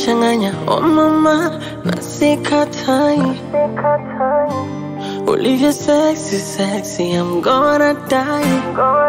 unanichanganya oh mama na sikatai ulivyo sexy sexy I'm gonna die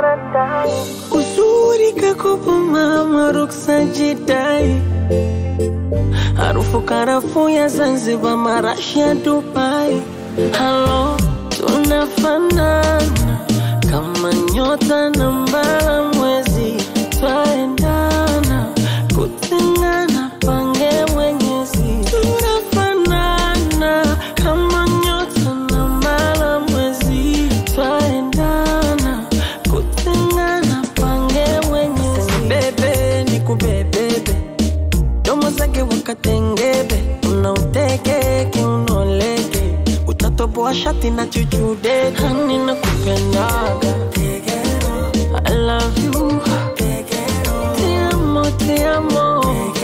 uzuri kakopo mama ruksa jidai harufu karafuu ya Zanzibar marashi ya Dubai halo tunafanana kama nyota na mbala mwezi twaendana kutengana pange mwenyezi tunafanana kama nyota na mbala mwezi twaendana kutengana pange mwenyezi bebe nikubebebe domo zake wakatengebe unauteke kiunoleke utatoboa shati na chuchude hani na kupendaga I love you Te amo, te amo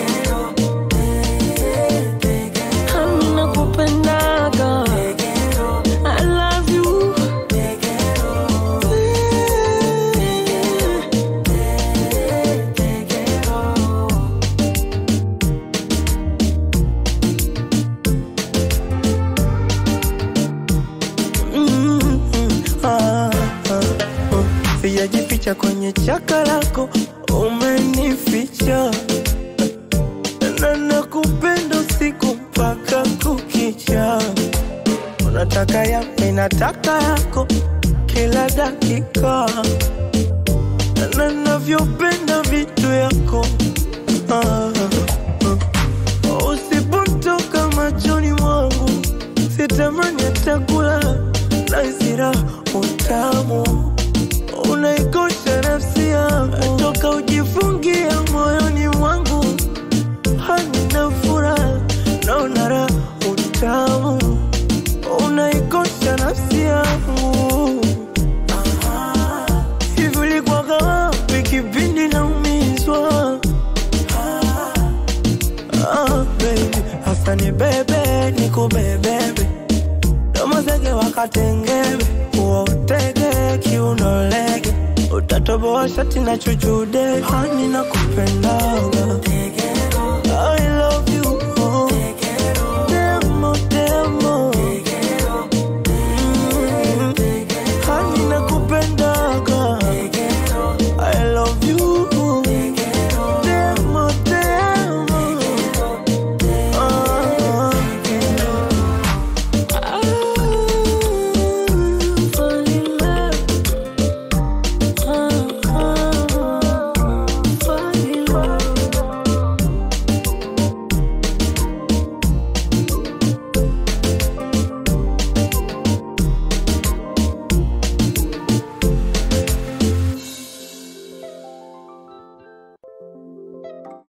Hani na kupendaga I love you Mm, ah, ah, oh. Sijajificha kwenye chaka lako, umenificha na nakupenda usiku mpaka kukicha. Unataka yapi? Nataka yako kila dakika, na navyopenda vitu yako ah, ah. Usipotoka machoni mwangu sitamani hata kula na hasira utamu unaikosha nafsi yangu toka ujifungia moyoni mwangu hanina furaha naona raha utamu unaikosha nafsi yangu hivi ulikuwaga wapi kipindi naumizwa Ah, baby, hasa ni bebe nikubebebe domo zege wakatengebe uwautege kiunolege utatoboa shati na chuchude hani na kupendaga